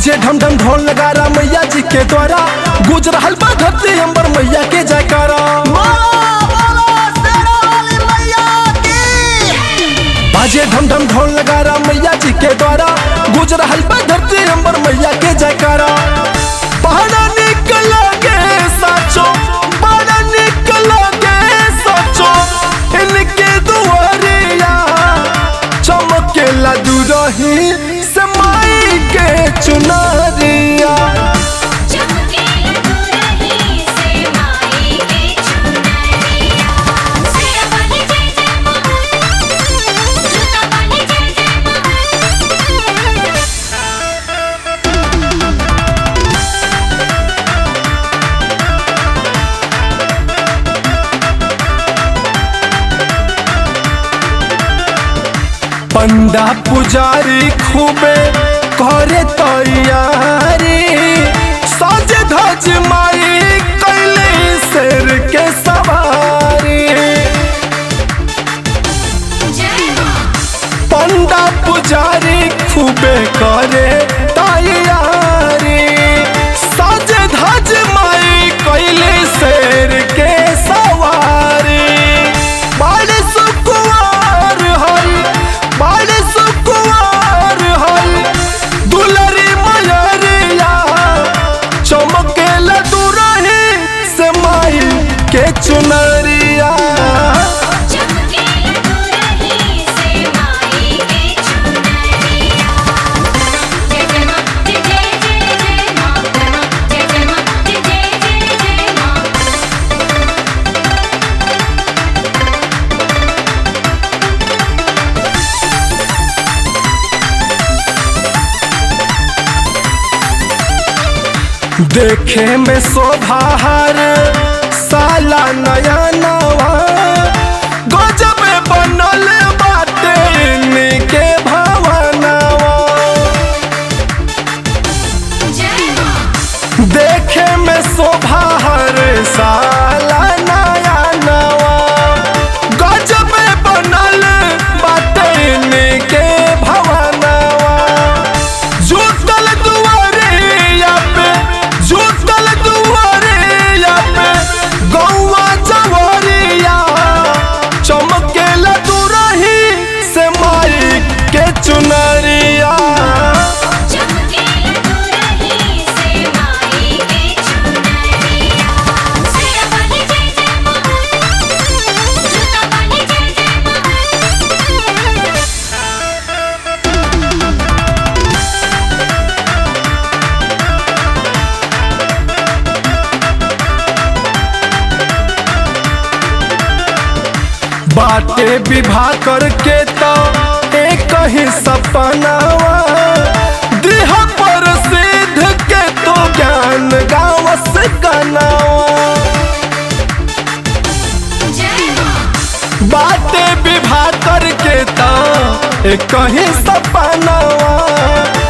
बाजे ढम ढम ढोल नगारा मैया जी के द्वारा गुज रहल बा धरती अंबर मैया के जयकारा बाजे ढम ढम ढोल नगारा मैया जी के द्वारा गुज रहल बा धरती अंबर मैया के जयकारा पहाड़ा निकल के साचो पहाड़ा निकल के साचो इनके दुआरिया चमकेला दूरही से माई के चुनरिया चमके दूरही से माई के चुनरिया सिर वाली जय जय मां जूता वाली जय जय मां पंडा पुजारी खूबे करे तैयारी सज धज माई कैले शेर के सवारी जय मां पंडा पुजारी खूबे करे तैयारी सज धज माई कैले शेर के सवारी बड़ सुकुआर हई बड़ सुकुआर हई दुलरी मयरिया चमकेला दूरही से माई के चुनरिया चमके दूरही से माई के चुनरिया जय जय मां जय जय जय जय मां जय जय मां जय जय जय जय मां देखे में शोभा हर साला नया नवा गजब बनल बाटे इनके भवनवा जय मां देखे में शोभा हर साला नया नवा गजब बनल बाटे इनके भवनवा जुटल दुआरिया पे जुटल दुआरिया पे गौवा जवरिया चमकेला दूरही से माई के चुनरिया चमके दूरही से माई के चुनरिया सिर वाली जय जय मां जूता वाली जय जय मां बाटे विवाह करके तो एक ही सपनावा देह पर सिद्ध के तो ज्ञान गाँव से गनावा जय मां बाटे विवाह करके तो एक ही सपनावा